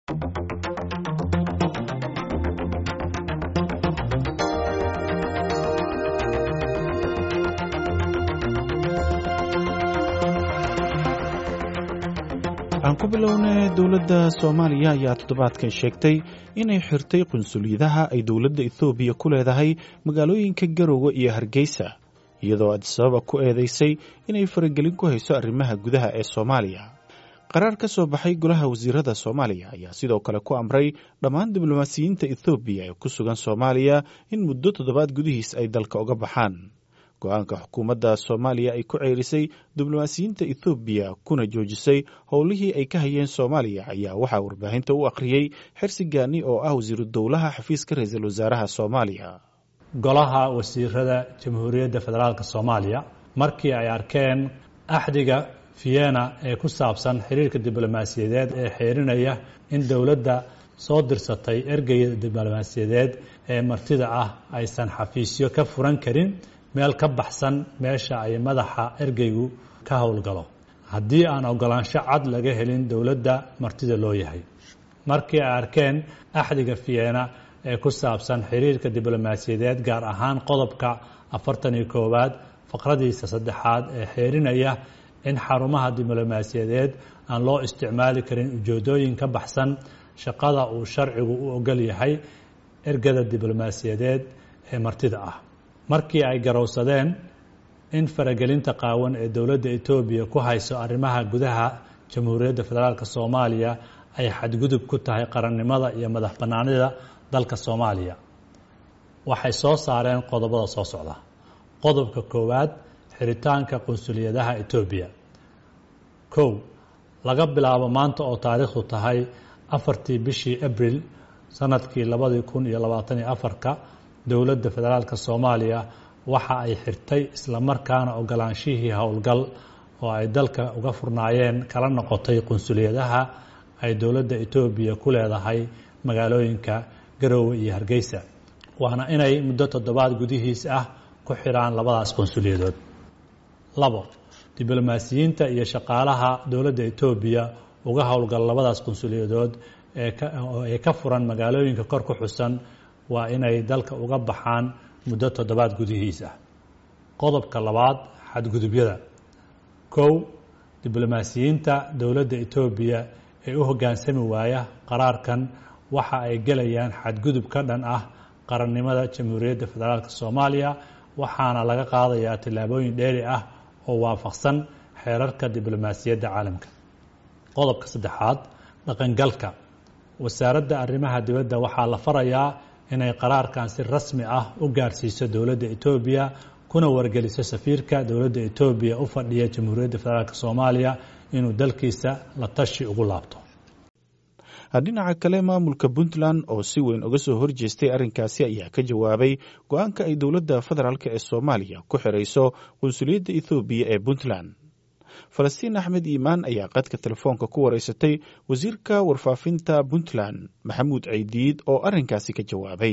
aan ku bilownay dowladda soomaaliya ayaa toddobaadkan sheegtay inay xirtay qunsuliyadaha ay dowladda ethoobiya ku leedahay magaalooyinka garowe iyo hargeysa iyadoo adisababa ku eedeysay inay faragelin ku hayso arrimaha gudaha ee soomaaliya qaraar ka soo baxay golaha wasiirada soomaaliya ayaa sidoo kale ku amray dhammaan diblomaasiyiinta ethoobiya ee ku sugan soomaaliya in muddo toddobaad gudihiis ay dalka uga baxaan go-aanka xukuumadda soomaaliya ay ku ceerisay diblomaasiyiinta ethoobiya kuna joojisay howlihii ay ka hayeen soomaaliya ayaa waxaa warbaahinta u akhriyey xersi gaani oo ah wasiiru dowlaha xafiiska ra-iisul wasaaraha soomaaliya golaha wasiirada jamhuuriyadda federaalk soomaaliya markii ay arkeen axdiga vienna ee ku saabsan xiriirka diblomaasiyadeed ee xeerinaya in dowladda soo dirsatay ergeyda diblomaasiyadeed ee martida ah aysan xafiisyo ka furan karin meel ka baxsan meesha ay madaxa ergeygu ka howlgalo haddii aan ogolaansho cad laga helin dowladda martida loo yahay markii ay arkeen axdiga vienna ee ku saabsan xiriirka diblomaasiyadeed gaar ahaan qodobka afartan iyo koowaad faqradiisa saddexaad ee xeerinaya in xarumaha diblomaasiyadeed aan loo isticmaali karin ujeedooyin ka baxsan shaqada uu sharcigu u ogol yahay ergada diblomaasiyadeed ee martida ah markii ay garowsadeen in faragelinta qaawan ee dowladda etoobiya ku hayso arrimaha gudaha jamhuuriyadda federaalk soomaaliya ay xadgudub ku tahay qarannimada iyo madax bannaanida dalka soomaaliya waxay soo saareen qodobada soo socda qodobka koowaad xiritaanka qunsuliyadaha etoobiya kow laga bilaabo maanta oo taariikhdu tahay afartii bishii abril sanadkii labadii kun iyo labaatan iyo afarka dowladda federaalk soomaaliya waxa ay xirtay islamarkaana ogolaanshihii howlgal oo ay dalka uga furnaayeen kala noqotay qunsuliyadaha ay dowladda etoobiya ku leedahay magaalooyinka garoowe iyo hargeysa waana inay muddo toddobaad gudihiis ah ku xiraan labadaas qunsuliyadood labo diblomaasiyiinta iyo shaqaalaha dowladda etoobiya uga howlgal labadaas qunsuliyadood ee ka furan magaalooyinka kor ku xusan waa inay dalka uga baxaan muddo toddobaad gudihiis ah qodobka labaad xadgudubyada kow diblomaasiyiinta dowladda etoobiya ee u hoggaansami waaya qaraarkan waxa ay gelayaan xadgudub ka dhan ah qarannimada jamhuuriyadda federaalk soomaaliya waxaana laga qaadayaa tillaabooyin dheeri ah oo waafaqsan xeerarka diblomaasiyadda caalamka qodobka saddexaad dhaqangalka wasaaradda arrimaha dibadda waxaa la farayaa inay qaraarkan si rasmi ah u gaarsiiso dowladda etoobiya kuna wargeliso safiirka dowladda etoobiya u fadhiya jamhuuriyadda federaalk soomaaliya inuu dalkiisa la tashi ugu laabto dhinaca kale maamulka puntland oo si weyn uga soo horjeestay arrinkaasi ayaa ka jawaabay go-aanka ay dowladda federaalk ee soomaaliya ku xirayso qunsuliyadda ethoobiya ee puntland falastiin axmed iimaan ayaa qadka telefoonka ku wareysatay wasiirka warfaafinta puntland maxamuud ceydiid oo arrinkaasi ka jawaabay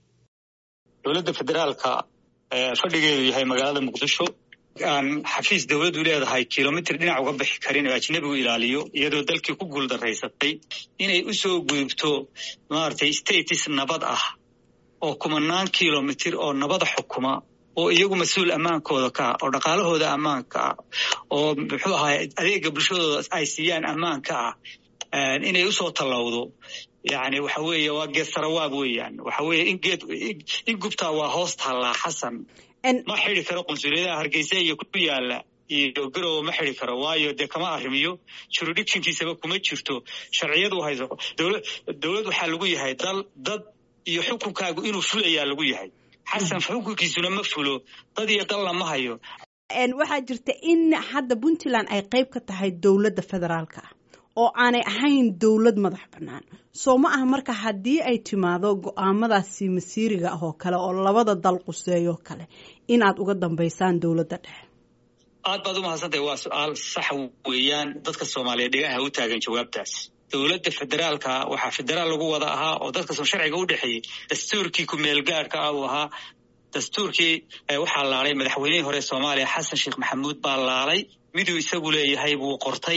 dowladda federaalka fadhigeedu yahay magaalada muqdisho aan xafiis dowladdu leedahay kilomitr dhinac uga bixi karin oo ajnebigu ilaaliyo iyadoo dalkii ku guuldaraysatay inay u soo gudubto maaragtay status nabad ah oo kumanaan kilomitr oo nabada xukuma oo iyagu mas-uul ammaankooda ka ah oo dhaqaalahooda ammaanka ah oo muxuu ahaay adeega bulshadooda ay siiyaan ammaanka ah inay usoo tallowdo yani waxa weeye waa geed sarawaab weeyaan waxa weeye in geed in gubtaa waa hoos taallaa xasan ma xidi karo qunsuliyadaha hargeysa iyo ku yaala iyo garowe ma xidi karo waayo dee kama arrimiyo juridictionkiisaba kuma jirto sharciyadu hayso dowlad waxaa lagu yahay dal dad iyo xukunkaagu inuu fulayaa lagu yahay xasan xukunkiisuna ma fulo dad iyo dal lama hayo waxaa jirta in hadda puntland ay qayb ka tahay dowladda federaalka ah oo aanay ahayn dowlad madax bannaan soo ma aha marka haddii ay timaado go-aamadaasi masiiriga ah oo kale oo labada dal quseeyoo kale inaad uga dambaysaan dowladda dhexe aad baad u mahadsantahay waa su-aal sax weeyaan dadka soomaaliyeed dhegaha u taagan jawaabtaas dowladda federaalka waxaa federaal lagu wada ahaa oo dadkasoo sharciga u dhexeeyey dastuurkii ku-meelgaadhka ah uu ahaa dastuurkii waxaa laalay madaxweynihii hore soomaaliya xasan sheekh maxamuud baa laalay miduu isagu leeyahay buu qortay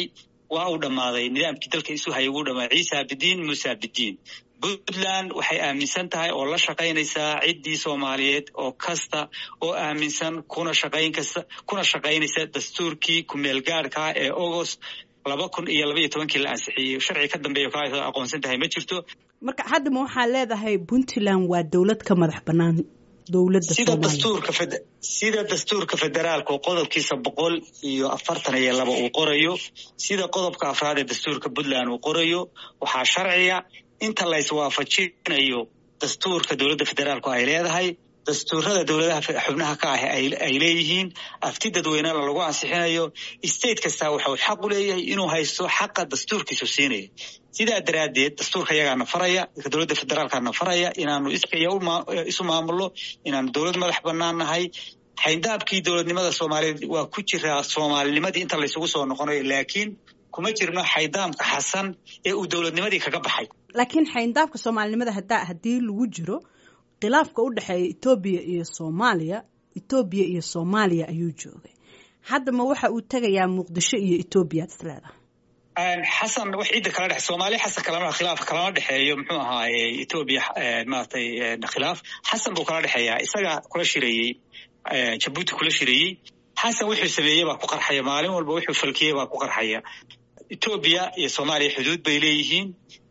waa uu dhammaaday nidaamkii dalka isu hayay wuu dhammaaday ciisa bidiin muusa bidiin puntland waxay aaminsan tahay oo la shaqaynaysaa ciddii soomaaliyeed oo kasta oo aaminsan kuna shaqayn kasta kuna shaqaynaysa dastuurkii kumeelgaadhkaa ee agost laba kun iyo laba iyo tobankii la ansixiyey sharci ka dambeeya ka aqoonsan tahay ma jirto marka haddama waxaa leedahay puntland waa dowlad ka madax bannaan dowladda sida dastuurka sida dastuurka federaalka oo qodobkiisa boqol iyo afartan iyo laba uu qorayo sida qodobka afraad ee dastuurka puntland uu qorayo waxaa sharciya inta la iswaafajinayo dastuurka dowladda federaalku ay leedahay dastuurada dowladaha xubnaha ka ah ay leeyihiin afti dadweynena lagu ansixinayo state kastaa waxau xaq u leeyahay inuu haysto xaqa dastuurkiisu siinaya sidaa daraaddeed dastuurka yagaana faraya dowladda federaalkana faraya inaanu iskaya isu maamulno inaanu dowlad madax bannaan nahay xayndaabkii dowladnimada soomaaliyeed waa ku jiraa soomaalinimadii inta laysugu soo noqonayo laakiin kuma jirno xayndaabka xasan ee uu dowladnimadii kaga baxay laakiin xayndaabka soomaalinimada hadaa haddii lagu jiro khilaafka u dhexeeya etoobiya iyo soomaaliya etoobiya iyo soomaaliya ayuu joogay haddama waxa uu tegayaa muqdisho iyo etoobiya ad is leedahay xasan wax ciidda kala dhex soomaaliya xasan kalama khilaaf kalama dhexeeyo muxuu ahaaye etoobiya maratay khilaaf xasan buu kala dhexeeyaa isaga kula shirayey jabuuti kula shirayey xasan wuxuu sameeyey baa ku qarxaya maalin walba wuxuu falkiyey baa ku qarxaya etoobiya iyo soomaaliya xuduud bay leeyihiin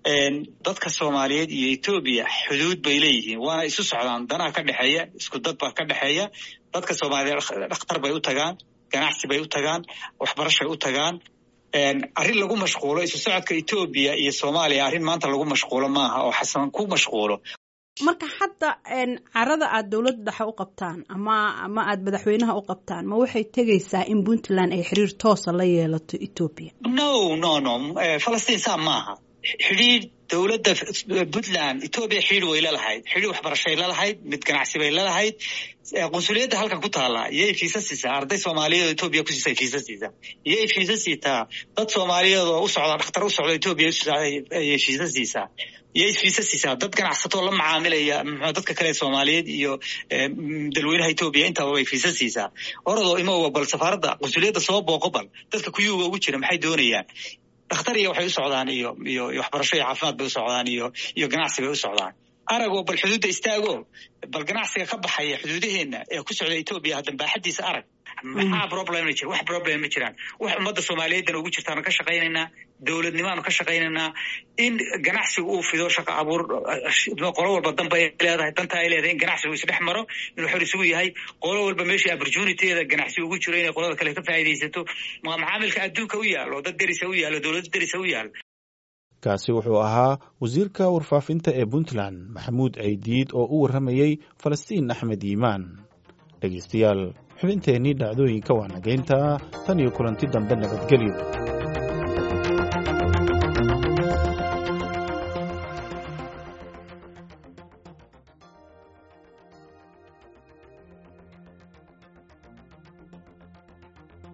dadka soomaaliyeed iyo etoobiya xuduud bay leeyihiin waana isu socdaan danaha ka dhexeeya isku dad baa ka dhexeeya dadka soomaaliyeed dhakhtar bay u tagaan ganacsi bay u tagaan waxbarashay u tagaan arrin lagu mashquulo isu socodka etoobiya iyo soomaaliya arrin maanta lagu mashquulo maaha oo xasan ku mashquulo marka hadda carada aad dowladda dhexe u qabtaan ama ama aad madaxweynaha u qabtaan ma waxay tegaysaa in puntland ay xiriir toosa la yeelato etoobiya no no no falastiin saa maaha xidhiir dowladda puntland etoobiya xidhiir way lalahayd xidhiir waxbarashay lalahayd mid ganacsi bay lalahayd qunsuliyadda halkan ku taala iyay fiisa siisaa arday soomaaliyeed oo etoobiya ku siisay fiisa siisaa iyay fiisa siitaa dad soomaaliyeed oo u socda dhakhtar u socda etoobiya ayay fiisa siisaa iyay fiisa siisaa dad ganacsatoo la macaamilaya mxua dadka kale soomaaliyeed iyo dalweynaha etoobiya intaba bay fiisa siisaa oradoo imowa bal safaaradda qunsuliyadda soo booqo bal dadka kuyuuga ugu jira maxay doonayaan dhakhtar iyo waxay u socdaan iyo iyo waxbarasho iyo caafimaad bay u socdaan iyo iyo ganacsi bay u socdaan aragoo bal xuduudda istaago bal ganacsiga ka baxaya xuduudaheenna ee ku socda etoobiya haddan baaxaddiisa arag maxaa problem ma jira wax problem ma jiraan wax ummadda soomaaliyeedana ugu jirtaanu ka shaqaynaynaa dowladnimaanu ka shaqaynaynaa in ganacsigu uu fido shaqa abuur qolo walba danba ay leedahay danta ay leedahay in ganacsigu isdhex maro inuu xor isugu yahay qolo walba meeshii opportunityada ganacsi ugu jiro inay qolada kale ka faa'iidaysato macaamilka adduunka u yaalo dad derisa u yaalo dowladda derisa u yaalo kaasi wuxuu ahaa wasiirka warfaafinta ee puntland maxamuud ceydiid oo u warramayey falastiin axmed yiimaan dhegaystayaal xubinteennii dhacdooyinka waa nageynta tan iyo kulanti dambe nabadgelyo